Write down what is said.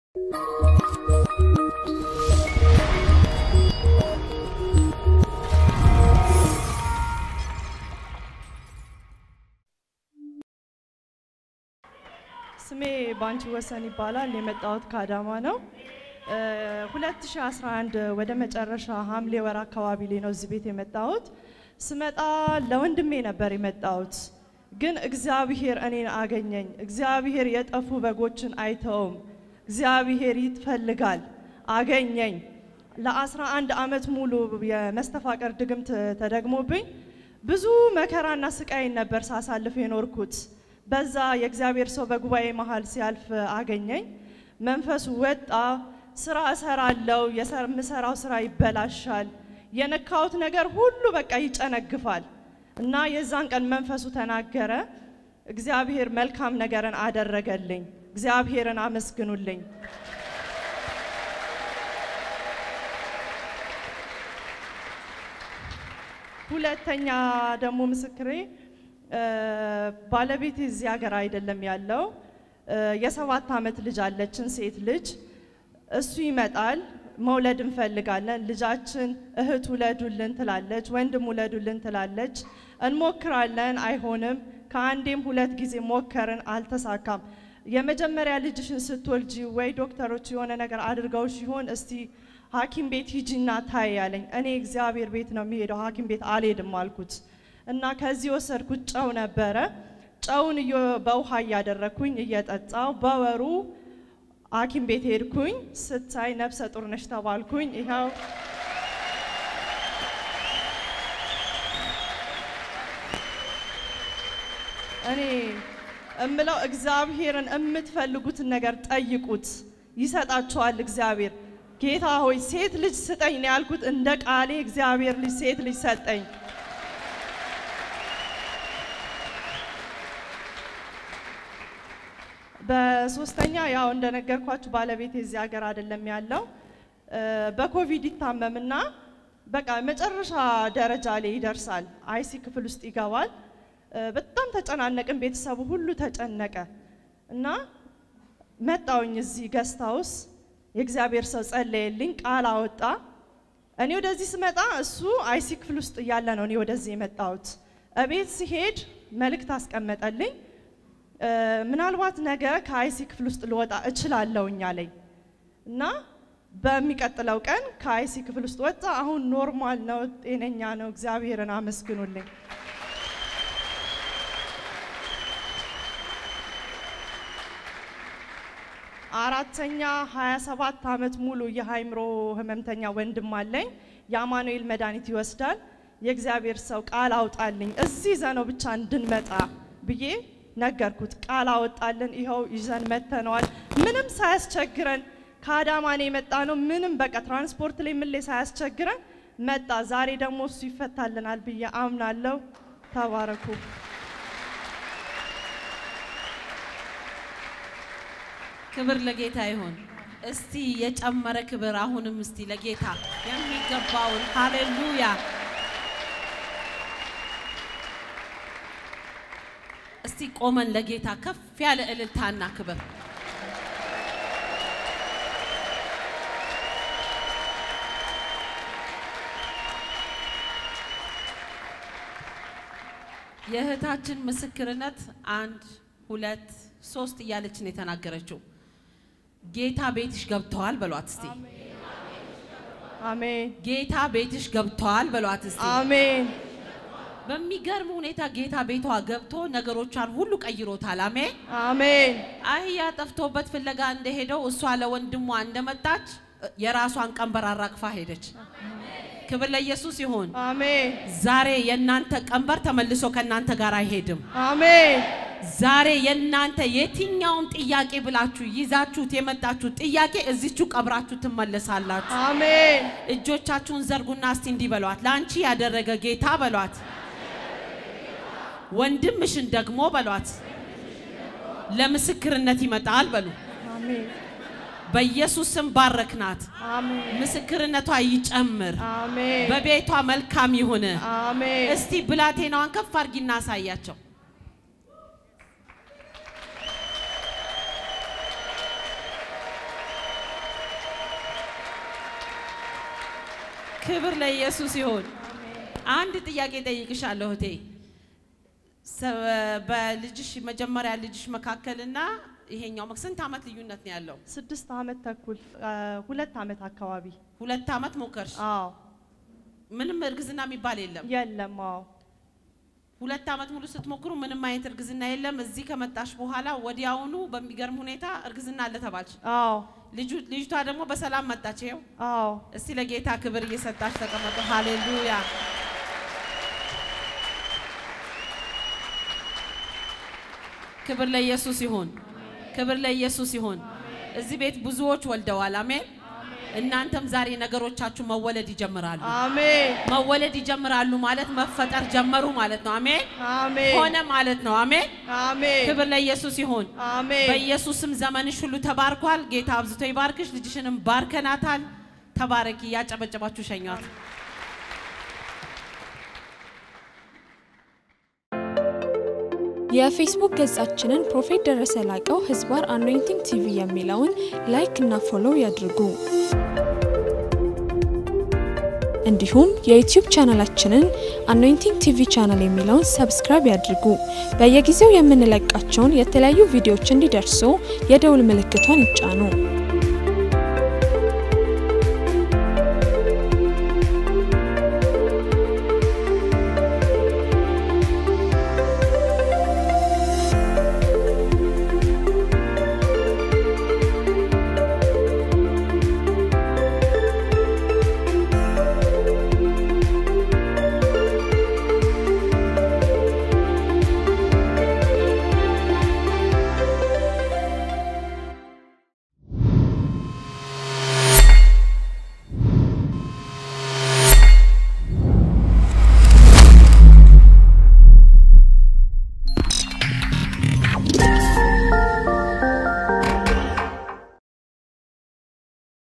ስሜ ባንቺ ወሰን ይባላል። የመጣሁት ከአዳማ ነው። 2011 ወደ መጨረሻ ሐምሌ ወር አካባቢ ላይ ነው እዚህ ቤት የመጣሁት። ስመጣ ለወንድሜ ነበር የመጣሁት፣ ግን እግዚአብሔር እኔን አገኘኝ። እግዚአብሔር የጠፉ በጎችን አይተውም። እግዚአብሔር ይፈልጋል፣ አገኘኝ። ለ11 ዓመት ሙሉ የመስተፋቀር ድግምት ተደግሞብኝ ብዙ መከራና ስቃይን ነበር ሳሳልፍ የኖርኩት። በዛ የእግዚአብሔር ሰው በጉባኤ መሃል ሲያልፍ አገኘኝ። መንፈሱ ወጣ። ስራ እሰራለሁ፣ የምሰራው ስራ ይበላሻል፣ የነካሁት ነገር ሁሉ በቃ ይጨነግፋል። እና የዛን ቀን መንፈሱ ተናገረ። እግዚአብሔር መልካም ነገርን አደረገልኝ። እግዚአብሔርን አመስግኑልኝ። ሁለተኛ ደግሞ ምስክሬ ባለቤቴ እዚህ ሀገር አይደለም ያለው። የሰባት ዓመት ልጅ አለችን፣ ሴት ልጅ። እሱ ይመጣል፣ መውለድ እንፈልጋለን፣ ልጃችን እህት ውለዱልን ትላለች፣ ወንድም ውለዱልን ትላለች። እንሞክራለን፣ አይሆንም። ከአንዴም ሁለት ጊዜ ሞከርን፣ አልተሳካም። የመጀመሪያ ልጅሽን ስትወልጂ ወይ ዶክተሮች የሆነ ነገር አድርገው ሲሆን እስቲ ሐኪም ቤት ሂጂና ታይ ያለኝ። እኔ እግዚአብሔር ቤት ነው የሚሄደው፣ ሐኪም ቤት አልሄድም አልኩት። እና ከዚህ ወሰድኩት ጨው ነበረ። ጨውን በውሃ እያደረግኩኝ እየጠጣው በወሩ ሐኪም ቤት ሄድኩኝ። ስታይ ነፍሰ ጡር ነሽ ተባልኩኝ። ይኸው እኔ እምለው እግዚአብሔርን የምትፈልጉትን ነገር ጠይቁት፣ ይሰጣችኋል እግዚአብሔር። ጌታ ሆይ ሴት ልጅ ስጠኝ ነው ያልኩት። እንደ ቃሌ እግዚአብሔር ልጅ ሴት ልጅ ሰጠኝ። በሶስተኛ ያው እንደነገርኳችሁ ባለቤቴ እዚህ ሀገር አይደለም ያለው። በኮቪድ ይታመምና በቃ መጨረሻ ደረጃ ላይ ይደርሳል። አይሲ ክፍል ውስጥ ይገባል። በጣም ተጨናነቅን፣ ቤተሰቡ ሁሉ ተጨነቀ እና መጣውኝ እዚህ ገስት ሃውስ የእግዚአብሔር ሰው ጸለየልኝ፣ ቃል አወጣ። እኔ ወደዚህ ስመጣ እሱ አይሲ ክፍል ውስጥ እያለ ነው እኔ ወደዚህ የመጣሁት። እቤት ሲሄድ መልእክት አስቀመጠልኝ። ምናልባት ነገ ከአይሲ ክፍል ውስጥ ልወጣ እችላለሁኝ አለኝ እና በሚቀጥለው ቀን ከአይሲ ክፍል ውስጥ ወጣ። አሁን ኖርማል ነው፣ ጤነኛ ነው። እግዚአብሔርን አመስግኑልኝ። አራተኛ 27 ዓመት ሙሉ የሃይምሮ ህመምተኛ ወንድም አለኝ። የአማኑኤል መድኃኒት ይወስዳል። የእግዚአብሔር ሰው ቃል አውጣልኝ እዚህ ዘነው ብቻ እንድንመጣ ብዬ ነገርኩት። ቃል አወጣልን። ይኸው ይዘን መተነዋል። ምንም ሳያስቸግረን ከአዳማኔ የመጣ ነው። ምንም በቃ ትራንስፖርት ላይ ምን ላይ ሳያስቸግረን መጣ። ዛሬ ደግሞ እሱ ይፈታልናል ብዬ አምናለሁ። ተባረኩ። ክብር ለጌታ ይሁን። እስቲ የጨመረ ክብር አሁንም እስቲ ለጌታ የሚገባውን ሃሌሉያ። እስቲ ቆመን ለጌታ ከፍ ያለ እልልታና ክብር የእህታችን ምስክርነት አንድ ሁለት ሶስት እያለች ነው የተናገረችው። ጌታ ቤትሽ ገብተዋል በሏት እስቲ። አሜን ጌታ ቤትሽ ገብተዋል በሏት እስቲ። አሜን በሚገርም ሁኔታ ጌታ ቤቷ ገብቶ ነገሮቿን ሁሉ ቀይሮታል። አሜን። አሜን አህያ ጠፍቶበት ፍለጋ እንደሄደው እሷ ለወንድሟ እንደመጣች የራሷን ቀንበር አራግፋ ሄደች። ክብር ለኢየሱስ ይሁን። አሜን ዛሬ የእናንተ ቀንበር ተመልሶ ከእናንተ ጋር አይሄድም። አሜን ዛሬ የእናንተ የትኛውን ጥያቄ ብላችሁ ይዛችሁት የመጣችሁት ጥያቄ እዚቹ ቀብራችሁ ትመለሳላችሁ። አሜን እጆቻችሁን ዘርጉና እስቲ እንዲህ በሏት፣ ለአንቺ ያደረገ ጌታ በሏት፣ ወንድምሽን ደግሞ በሏት፣ ለምስክርነት ይመጣል በሉ። አሜን በኢየሱስ ስም ባረክናት። አሜን ምስክርነቷ ይጨምር፣ አሜን በቤቷ መልካም ይሁን። አሜን እስቲ ብላቴናዋን ከፍ አድርጊና አሳያቸው። ክብር ለኢየሱስ ይሁን። አንድ ጥያቄ ጠይቅሻለሁ እህቴ። ሰ- በልጅሽ መጀመሪያ ልጅሽ መካከልና ይሄኛው መክ- ስንት ዓመት ልዩነት ነው ያለው? ስድስት ዓመት ተኩል አ፣ ሁለት ዓመት አካባቢ ሁለት ዓመት ሞከርሽ። አዎ ምንም እርግዝና የሚባል የለም። የለም አዎ ሁለት ዓመት ሙሉ ስትሞክሩ ምንም አይነት እርግዝና የለም። እዚህ ከመጣሽ በኋላ ወዲያውኑ በሚገርም ሁኔታ እርግዝና አለ ተባልሽ። አዎ ልጁ- ልጅቷ ደግሞ በሰላም መጣች። ይኸው አዎ እስቲ ለጌታ ክብር እየሰጣች ተቀመጡ። ሃሌሉያ። ክብር ለኢየሱስ ይሁን። ክብር ለኢየሱስ ይሁን። እዚህ ቤት ብዙዎች ወልደዋል። አሜን። እናንተም ዛሬ ነገሮቻችሁ መወለድ ይጀምራሉ። አሜን መወለድ ይጀምራሉ ማለት መፈጠር ጀመሩ ማለት ነው። አሜን። አሜን ሆነ ማለት ነው። አሜን። አሜን ክብር ለኢየሱስ ይሁን። አሜን በኢየሱስም ዘመንሽ ሁሉ ተባርኳል። ጌታ አብዝቶ ይባርክሽ። ልጅሽንም ባርከናታል። ተባረኪ። ያጨበጨባችሁ ሸኟት። የፌስቡክ ገጻችንን ፕሮፌት ደረሰ ላቀው ህዝባር አኖይንቲንግ ቲቪ የሚለውን ላይክ እና ፎሎው ያድርጉ። እንዲሁም የዩቲዩብ ቻናላችንን አኖይንቲንግ ቲቪ ቻናል የሚለውን ሰብስክራይብ ያድርጉ። በየጊዜው የምንለቃቸውን የተለያዩ ቪዲዮዎች እንዲደርሱ የደውል ምልክቷን ይጫኑ።